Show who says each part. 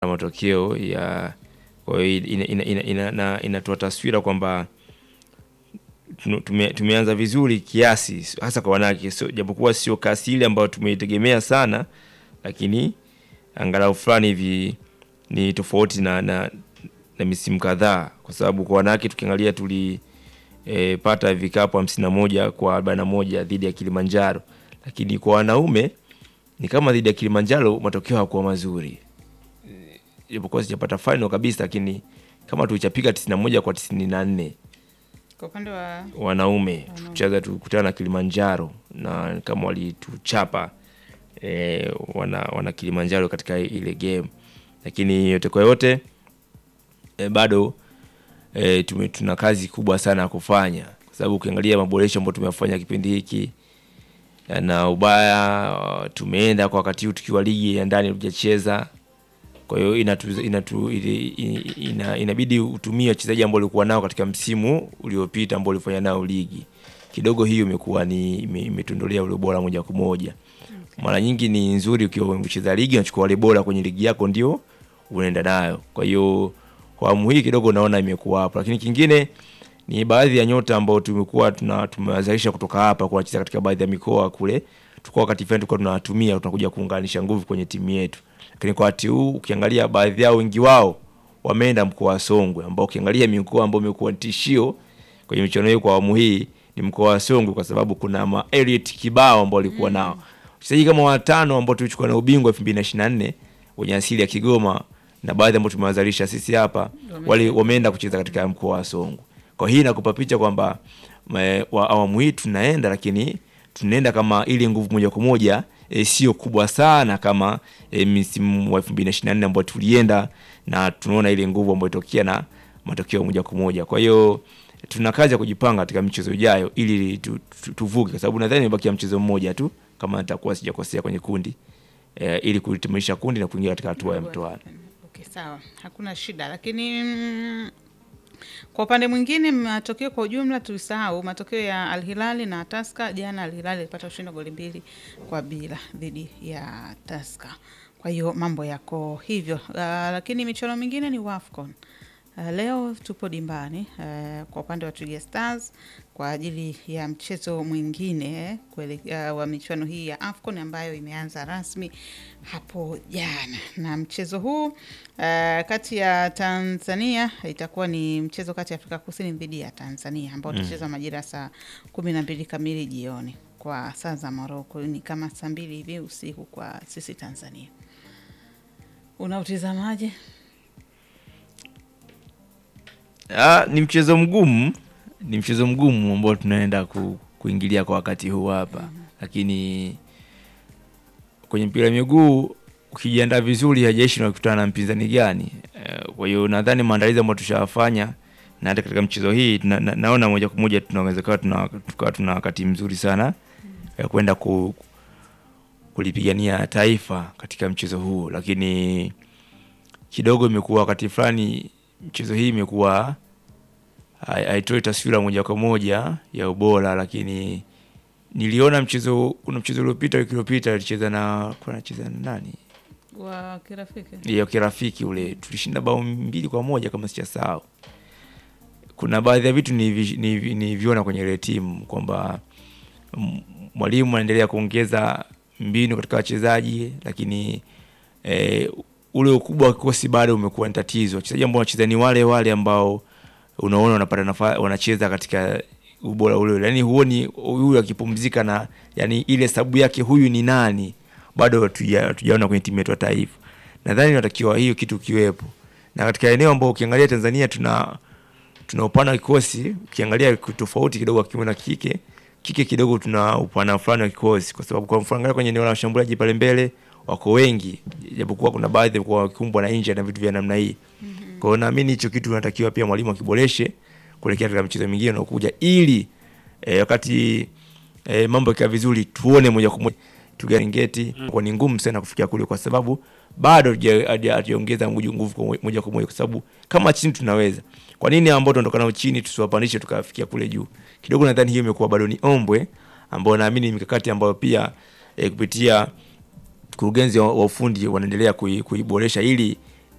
Speaker 1: matokeo ya kwa hiyo ina, ina, ina, ina, ina, inatoa taswira kwamba tume, tumeanza vizuri kiasi hasa kwa wanawake, sio japokuwa sio kasi ile ambayo tumeitegemea sana, lakini angalau fulani hivi ni tofauti na, na, na misimu kadhaa, kwa sababu kwa wanawake tukiangalia tulipata e, vikapu hamsini na moja kwa arobaini na moja dhidi ya Kilimanjaro, lakini kwa wanaume ni kama dhidi ya Kilimanjaro matokeo hayakuwa mazuri, japokuwa sijapata final kabisa, lakini kama tulichapiga 91 kwa 94
Speaker 2: Kwa upande wa
Speaker 1: wanaume tucheza tukutana na Kilimanjaro na kama walituchapa e, wana, wana Kilimanjaro katika ile game, lakini yote kwa yote e, bado e, tume, tuna kazi kubwa sana ya kufanya, kwa sababu ukiangalia maboresho ambayo tumefanya kipindi hiki na ubaya tumeenda kwa wakati huu tukiwa ligi ya ndani tujacheza. Kwa hiyo inatu, inatu, ina, inabidi utumie wachezaji ambao ulikuwa nao katika msimu uliopita ambao ulifanya nao ligi kidogo, hiyo imekuwa ni imetondolea ule bora moja kwa moja. Okay. Mara nyingi ni nzuri ukiwa umecheza ligi unachukua wale bora kwenye ligi yako ndio unaenda nayo. Kwa hiyo kwa awamu hii kidogo naona imekuwa hapo, lakini kingine ni baadhi ya nyota ambao tumekuwa tuna tumewazalisha kutoka hapa kwa kucheza katika baadhi ya mikoa kule, tukua wakati fulani tulikuwa tunawatumia tunakuja kuunganisha nguvu kwenye timu yetu lakini kwa wakati huu ukiangalia baadhi yao wengi wao wameenda mkoa wa Songwe, ambao ukiangalia mikoa ambayo imekuwa tishio kwenye michuano hiyo kwa awamu hii ni mkoa wa Songwe, kwa sababu kuna ma elite kibao ambao walikuwa mm. nao wachezaji kama watano ambao tulichukua na ubingwa 2024 wenye asili ya Kigoma na baadhi ambao tumewazalisha sisi hapa wali wameenda kucheza katika mkoa wa Songwe. Kwa hii nakupa picha kwamba awamu hii tunaenda, lakini tunaenda kama ile nguvu moja kwa moja E, sio kubwa sana kama e, msimu wa 2024 ambao tulienda na tunaona ile nguvu ambayo itokea na matokeo moja kwa moja. Kwa hiyo tuna kazi ya kujipanga katika michezo ijayo ili tu, tu, tuvuke, kwa sababu nadhani imebakia mchezo mmoja tu kama nitakuwa sijakosea kwenye kundi e, ili kulitimisha kundi na kuingia katika hatua ya mtoano.
Speaker 2: Okay, sawa, hakuna shida, lakini mm, kwa upande mwingine matokeo kwa ujumla tulisahau matokeo ya Al Hilali na Taska. Jana Al Hilali ilipata ushindi wa goli mbili kwa bila dhidi ya Taska. Kwa hiyo mambo yako hivyo. Uh, lakini michuano mingine ni WAFCON. Uh, leo tupo dimbani uh, kwa upande wa Twiga Stars kwa ajili ya mchezo mwingine kwele, uh, wa michuano hii ya AFCON ambayo imeanza rasmi hapo jana, na mchezo huu uh, kati ya Tanzania itakuwa ni mchezo kati ya Afrika Kusini dhidi ya Tanzania ambao utachezwa mm. majira saa kumi na mbili kamili jioni kwa saa za Moroko, ni kama saa mbili hivi usiku kwa sisi Tanzania. Unautizamaje?
Speaker 1: Ah, ni mchezo mgumu, ni mchezo mgumu ambao tunaenda ku, kuingilia kwa wakati huu hapa mm -hmm. Lakini kwenye mpira wa miguu ukijiandaa vizuri, hajaishi unakutana na mpinzani gani. Kwa hiyo nadhani maandalizi ambayo tushafanya na hata katika mchezo hii na, na, naona moja kwa moja tunaweza kuwa tuna, tuna, tuna wakati mzuri sana mm -hmm. ya kwenda ku, kulipigania taifa katika mchezo huu, lakini kidogo imekuwa wakati fulani mchezo hii imekuwa haitoi taswira moja kwa moja ya ubora, lakini niliona mchezo, kuna mchezo uliopita, wiki iliyopita alicheza na kwa anacheza na nani
Speaker 2: wa kirafiki,
Speaker 1: ya kirafiki ule, tulishinda bao mbili kwa moja kama sijasahau. Kuna baadhi ya vitu niliviona ni kwenye ile timu kwamba mwalimu anaendelea kuongeza mbinu katika wachezaji, lakini eh, ule ukubwa wa kikosi bado umekuwa ni tatizo. Wachezaji ambao wanacheza ni wale wale ambao unaona wanapata nafasi, wanacheza katika ubora ule ule, yani huoni huyu akipumzika na yani ile sababu yake huyu ni nani, bado hatujaona kwenye timu yetu ya taifa. Nadhani natakiwa hiyo kitu kiwepo, na katika eneo ambao ukiangalia Tanzania tuna tuna upana wa kikosi, ukiangalia tofauti kidogo wa kiume na kike, kike kidogo tuna upana fulani wa kikosi, kwa sababu kwa mfano kwenye eneo la washambuliaji pale mbele wako wengi japokuwa kuna baadhi kwa wakumbwa na injury na vitu vya namna hii. Mm -hmm. Kwa hiyo naamini hicho kitu tunatakiwa pia mwalimu akiboreshe kuelekea katika michezo mingine inayokuja ili eh, wakati eh, mambo yakiwa vizuri tuone moja kwa moja tugaringeti. Mm. Kwa ni ngumu sana kufikia kule kwa sababu bado hatujaongeza nguvu moja kwa moja kwa sababu kama chini tunaweza. Kwa nini ambao tunaondoka nao chini tusiwapandishe tukafikia kule juu? Kidogo nadhani hiyo imekuwa bado ni ombwe ambao naamini mikakati ambayo pia eh, kupitia mkurugenzi wa ufundi wanaendelea kuiboresha ili